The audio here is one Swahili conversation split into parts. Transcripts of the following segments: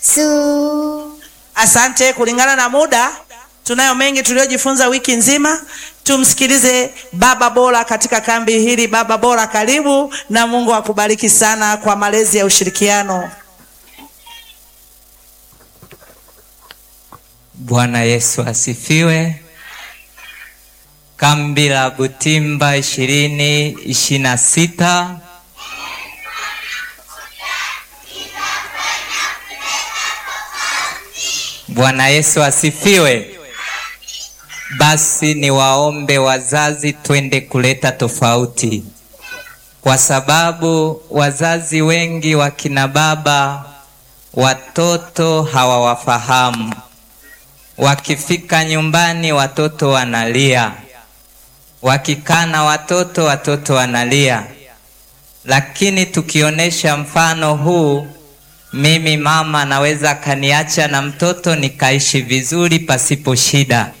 Su. Asante. Kulingana na muda, tunayo mengi tuliyojifunza wiki nzima. Tumsikilize baba bora katika kambi hili. Baba bora, karibu na Mungu akubariki sana kwa malezi ya ushirikiano. Bwana Yesu asifiwe. Kambi la Butimba ishirini ishirini na sita Bwana Yesu asifiwe. Basi niwaombe wazazi, twende kuleta tofauti, kwa sababu wazazi wengi wakina baba watoto hawawafahamu. Wakifika nyumbani watoto wanalia, wakikaa na watoto watoto wanalia. Lakini tukionyesha mfano huu, mimi mama naweza kaniacha na mtoto nikaishi vizuri pasipo shida.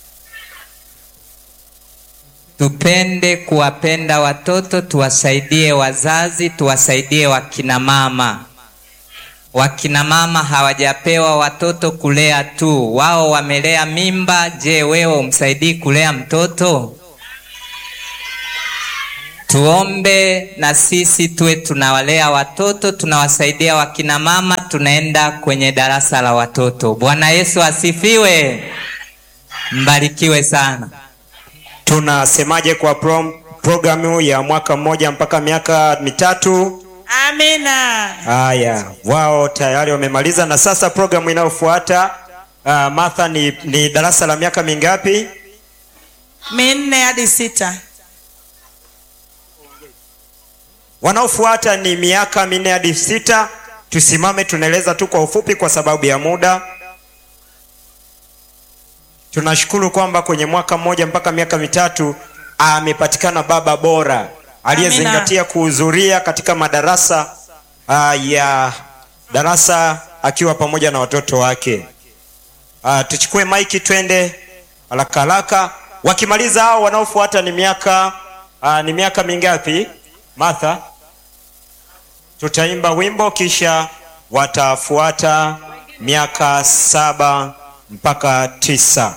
Tupende kuwapenda watoto, tuwasaidie wazazi, tuwasaidie wakina mama. Wakina mama hawajapewa watoto kulea tu, wao wamelea mimba. Je, wewe umsaidii kulea mtoto? Tuombe na sisi tuwe tunawalea watoto, tunawasaidia wakina mama, tunaenda kwenye darasa la watoto. Bwana Yesu asifiwe, mbarikiwe sana. Tunasemaje kwa prom, programu ya mwaka mmoja mpaka miaka mitatu? Amina. Haya, wao tayari wamemaliza, na sasa programu inayofuata uh, Martha, ni, ni darasa la miaka mingapi? Minne hadi sita. Wanaofuata ni miaka minne hadi sita. Tusimame, tunaeleza tu kwa ufupi kwa sababu ya muda. Tunashukuru kwamba kwenye mwaka mmoja mpaka miaka mitatu amepatikana baba bora aliyezingatia kuhudhuria katika madarasa uh, ya darasa akiwa pamoja na watoto wake. Uh, tuchukue maiki twende haraka haraka. Wakimaliza hao, wanaofuata ni miaka uh, ni miaka mingapi Martha? Tutaimba wimbo kisha watafuata miaka saba mpaka tisa.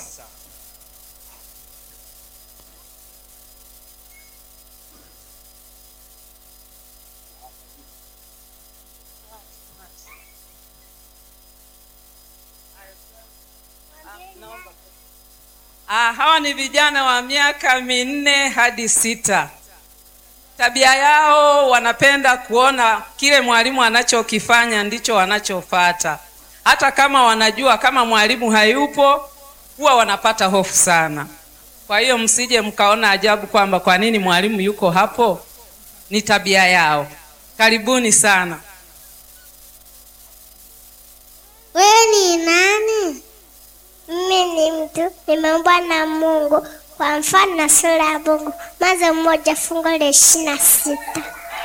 Ah, hawa ni vijana wa miaka minne hadi sita. Tabia yao wanapenda kuona kile mwalimu anachokifanya ndicho wanachofata. Hata kama wanajua kama mwalimu hayupo, huwa wanapata hofu sana. Kwa hiyo msije mkaona ajabu kwamba kwa nini mwalimu yuko hapo. Ni tabia yao. Karibuni sana. Wewe ni nani? Mimi ni mtu nimeumbwa na Mungu kwa mfano na sura ya Mungu. Mwanzo mmoja fungu la ishirini na sita.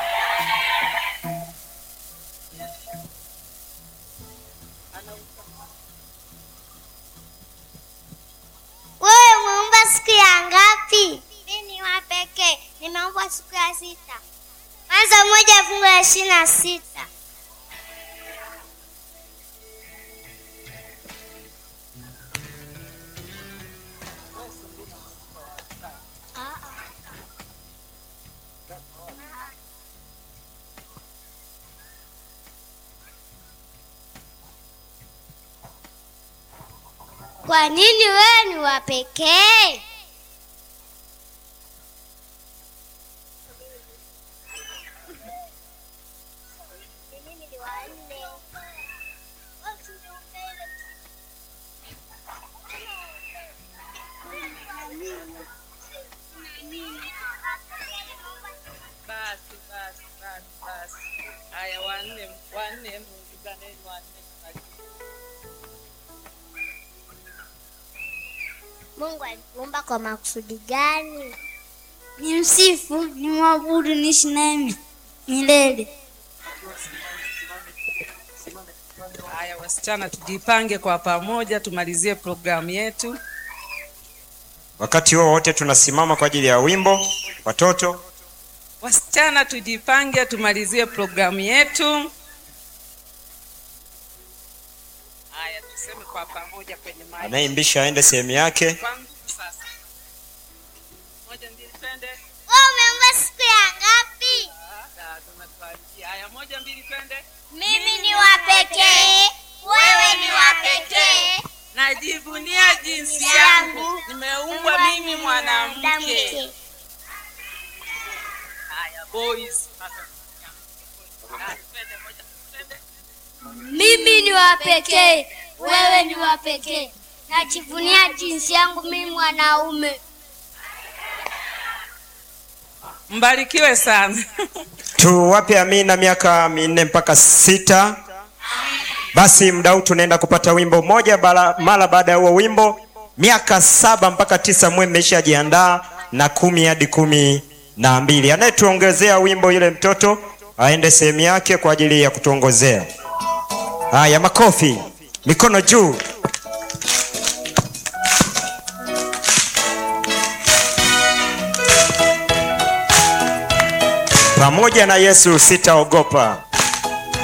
Wewe umeumbwa siku ya ngapi? Mimi ni wa pekee, nimeumbwa siku ya sita. Mwanzo mmoja fungu la ishirini na sita. Kwa nini wewe ni wa pekee? Basi basi basi basi. Haya, wanne wanne, muungizaneni wanne. Mungu alikuumba kwa makusudi gani? ni msifu ni mwabudu niishi naye milele. Haya wasichana, tujipange kwa pamoja, tumalizie programu yetu. Wakati huo wote tunasimama kwa ajili ya wimbo. Watoto Wasichana, tujipange, tumalizie programu yetu. haya tuseme kwa pamoja kwenye maji anayeimbisha aende sehemu yake kwa nguvu sasa moja mbili twende Wewe umeomba siku ya ngapi? Ah, tunatuanzia. haya moja mbili twende Mimi ni wa pekee, wewe ni wa pekee. najivunia jinsi yangu nimeumbwa mimi mwanamke haya boys Haya, twende, moja, twende. Mimi ni wa pekee, wewe ni wa pekee. Najivunia jinsi yangu mimi mwanaume. mbarikiwe sana tuwape amina miaka minne mpaka sita basi muda huu tunaenda kupata wimbo mmoja bala- mara baada ya huo wimbo miaka saba mpaka tisa mwe mmeshajiandaa na kumi hadi kumi na mbili anayetuongezea wimbo yule mtoto aende sehemu yake kwa ajili ya kutuongozea haya makofi mikono juu pamoja na yesu sitaogopa